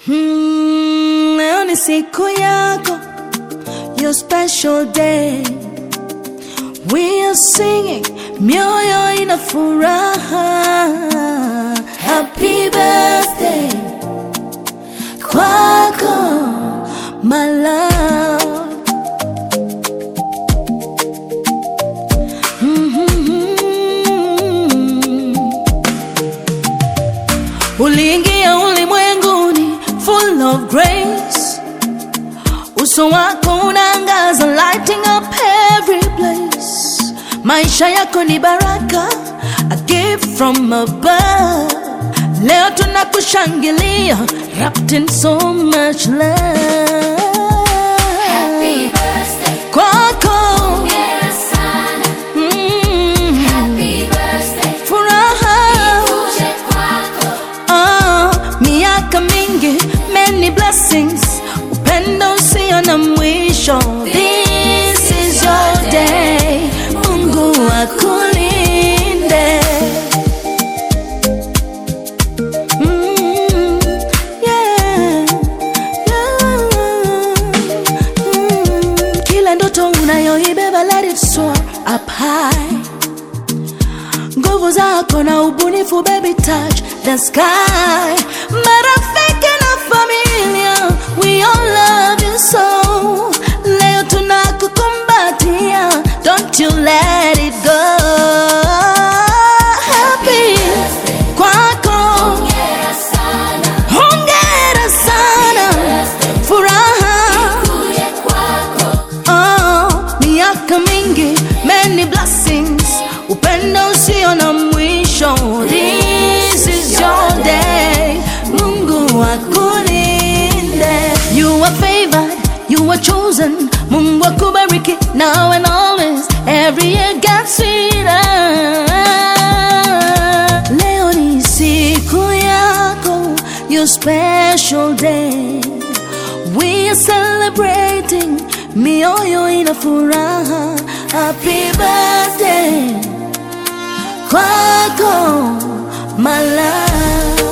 Hmm, leo ni siku yako, your special day. We are singing, mioyo ina furaha. Happy birthday kwako, my love. Mhm. Uliingia ulimwenguni full of grace, uso wako unaangaza, lighting up every place. Maisha yako ni baraka, a gift from above. Leo tunakushangilia, wrapped in so much love. Happy birthday, Kwako hongera sana. mm, Happy birthday, furaha uje kwako. Ah, miaka mingi, many blessings, upendo usio na mwisho. This is your day, Mungu akulinde. Mm, yeah, yeah. Mm, Kila ndoto unayoibeba let it soar up high nguvu zako na ubunifu baby touch the sky marafiki na familia we all love you so leo tunakukumbatia don't you let it go happy kwako Hongera sana. hongera sana furaha Uje kwako. Oh, miaka mingi, many blessings, upendo usio na mwisho. This is your day, Mungu akulinde. You are favored, you are chosen, Mungu akubariki now and always, every year gets sweeter. Leo ni siku yako, your special day. We are celebrating, mioyo ina furaha. Happy birthday kwako, my love.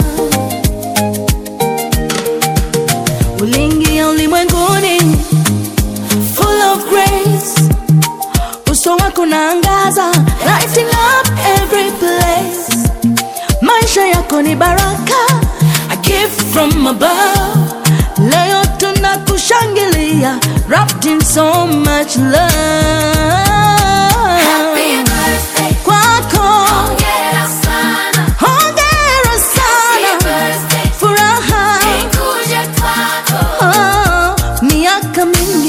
Uliingia ulimwenguni full of grace, uso wako naangaza, lighting up every place. Maisha yako ni baraka, a gift from above. Leo tunakushangilia, wrapped in so much love. Happy birthday, Kwako, hongera sana. hongera Happy sana, birthday, furaha uje kwako. oh, miaka mingi